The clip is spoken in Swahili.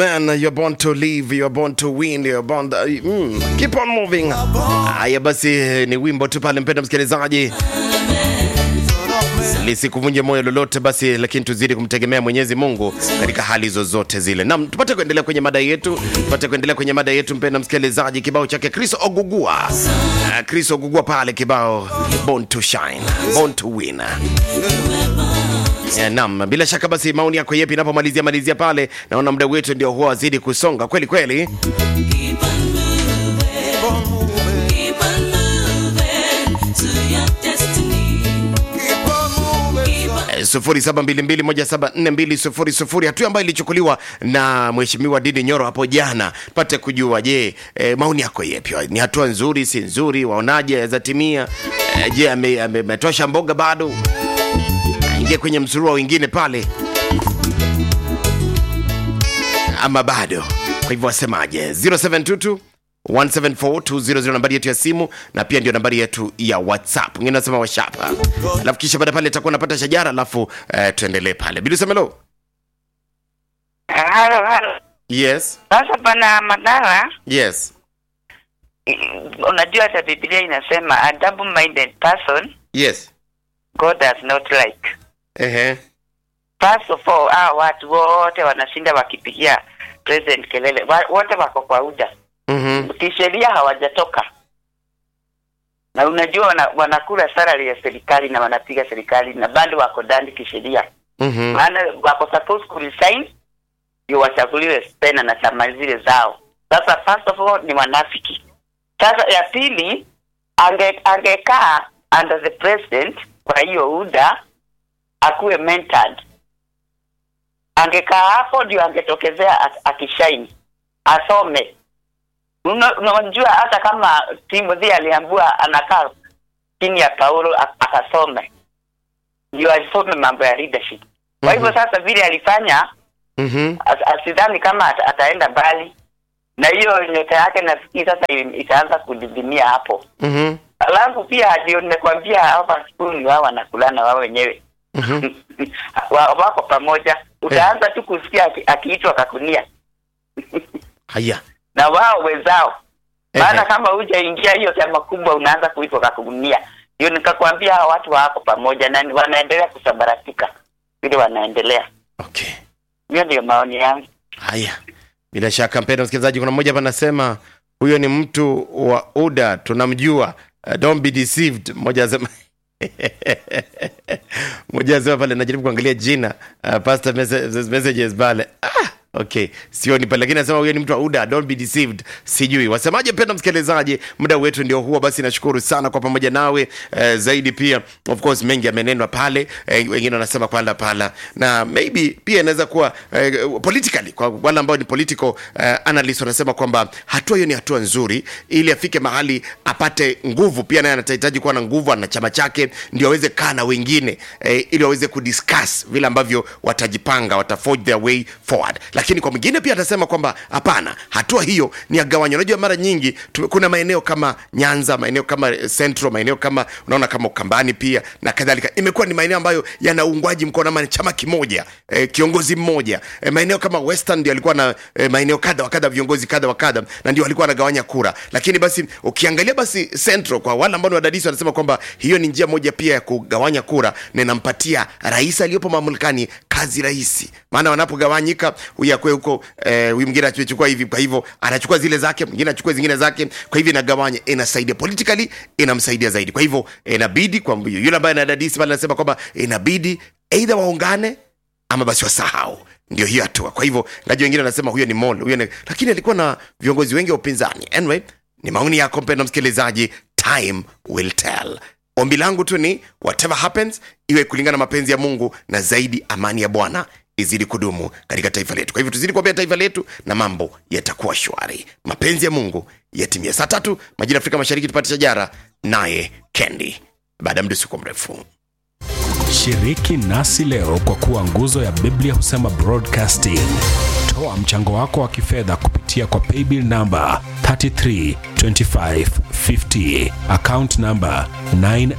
Man, you're born to live, you're born to win, you're born to, mm, keep on moving. Haya basi, ni wimbo tu pale, mpenda msikilizaji, lisikuvunje moyo lolote basi, lakini tuzidi kumtegemea Mwenyezi Mungu katika hali zozote zile. Naam, tupate kuendelea kwenye mada yetu, tupate kuendelea kwenye mada yetu, mpenda msikilizaji, kibao chake Chris Ogugua. Uh, Chris Ogugua pale kibao Born to Shine, Born to Win. Yeah, naam, bila shaka basi maoni yako yepi inapomalizia malizia pale, naona muda wetu ndio huwa wazidi kusonga kweli kweli. Keep on moving. Keep on moving to your destiny. Keep on. Eh, 0722174200 hatua ambayo ilichukuliwa na mheshimiwa Didi Nyoro hapo jana, pate kujua je, eh, maoni yako yepi? Ni hatua nzuri, si nzuri? Waonaje yazatimia? Eh, je, ame- ame- ametosha mboga bado? Aingie kwenye msurua wengine pale ama bado? Kwa hivyo wasemaje? 0722 1742000 nambari yetu ya simu na pia ndio nambari yetu ya whatsapp ngine nasema washapa alafu kisha baada pale itakuwa napata shajara alafu eh, tuendelee pale bili semelo Halo, halo. yes Sasa pana madhara. yes Unajua hata Biblia inasema a double-minded person yes God does not like. ehe First of all, hao watu wote wanashinda wakipigia president kelele, Wa- wote wako kwa UDA mhm kisheria hawajatoka, na unajua wana, wanakula salary ya serikali na wanapiga serikali na bado wako ndani kisheria, mhm maana wako supposed ku resign ndio wachaguliwe spena na chama zile zao. Sasa first of all ni wanafiki. Sasa ya pili ange angekaa under the president, kwa hiyo UDA akuwe mentored, angekaa hapo ndio angetokezea ak- akishine, asome. Una- Unajua hata kama Timothy aliambiwa anakaa chini ya Paulo ak- akasome, ndio asome mambo ya leadership. Kwa hivyo sasa vile alifanya mhm as- asidhani kama ata, ataenda mbali na hiyo nyota yake nafikiri sasa i- itaanza kudidimia hapo mhm alafu pia ndio nimekwambia hapa skuli wao wanakulana wao wenyewe mhm Wa- wako pamoja utaanza tu kusikia aki- akiitwa kakunia haya na wao wenzao Ehe. maana kama hujaingia hiyo chama kubwa unaanza kuitwa kakunia ndio nikakwambia hawa watu wako pamoja na ni- wanaendelea kusambaratika vile wanaendelea okay hiyo ndio maoni yangu haya bila shaka mpenda msikilizaji kuna mmoja hapa anasema huyo ni mtu wa uda tunamjua uh, don't be deceived mmoja asema mmoja asema pale najaribu kuangalia jina uh, pastor messa- messages pale ah, okay sioni pale lakini anasema huyo ni mtu wa uda don't be deceived sijui wasemaje mpenda msikilizaji muda wetu ndio huo basi nashukuru sana kwa pamoja nawe eh, zaidi pia of course mengi yamenenwa pale eh, wengine wanasema kwala pala na maybe pia inaweza kuwa eh, politically kwa wale ambao ni political eh, analyst wanasema kwamba hatua hiyo ni hatua nzuri ili afike mahali apate nguvu pia naye anahitaji kuwa na nguvu ana chama chake ndio aweze kaa na wengine eh, ili waweze kudiscuss vile ambavyo watajipanga wata forge their way forward lakini kwa mwingine pia atasema kwamba hapana hatua hiyo ni ya gawanyo unajua mara nyingi tume, kuna maeneo kama nyanza maeneo kama eh, central maeneo kama unaona kama ukambani pia na kadhalika imekuwa ni maeneo ambayo yana uungwaji mkono ama ni chama kimoja eh, kiongozi mmoja eh, maeneo kama western ndio alikuwa na eh, maeneo kadha wa kadha viongozi kadha wa kadha na ndio alikuwa anagawanya kura lakini basi ukiangalia basi central kwa wale ambao ni wadadisi wanasema kwamba hiyo ni njia moja pia ya kugawanya kura na inampatia rais aliyopo mamlakani kazi rahisi maana wanapogawanyika huyu akwe huko eh, huyu mwingine achukua hivi kwa hivyo anachukua zile zake mwingine achukue zingine zake kwa hivyo inagawanya inasaidia politically inamsaidia zaidi kwa hivyo inabidi kwa yule ambaye anadadisi pale anasema kwamba inabidi eidha waungane ama basi wasahau ndio hiyo hatua kwa hivyo ngaji wengine wanasema huyo ni mol huyo ni... lakini alikuwa na viongozi wengi wa upinzani anyway ni maoni yako mpenda msikilizaji time will tell ombi langu tu ni whatever happens iwe kulingana na mapenzi ya mungu na zaidi amani ya bwana izidi kudumu katika taifa letu kwa hivyo tuzidi kuombea taifa letu na mambo yatakuwa shwari mapenzi ya mungu yatimia saa tatu majira afrika mashariki tupate shajara naye kendi baada ya muda usikuwa mrefu Shiriki nasi leo kwa kuwa nguzo ya Biblia husema broadcasting. Toa mchango wako wa kifedha kupitia kwa paybill namba 332550 account namba 9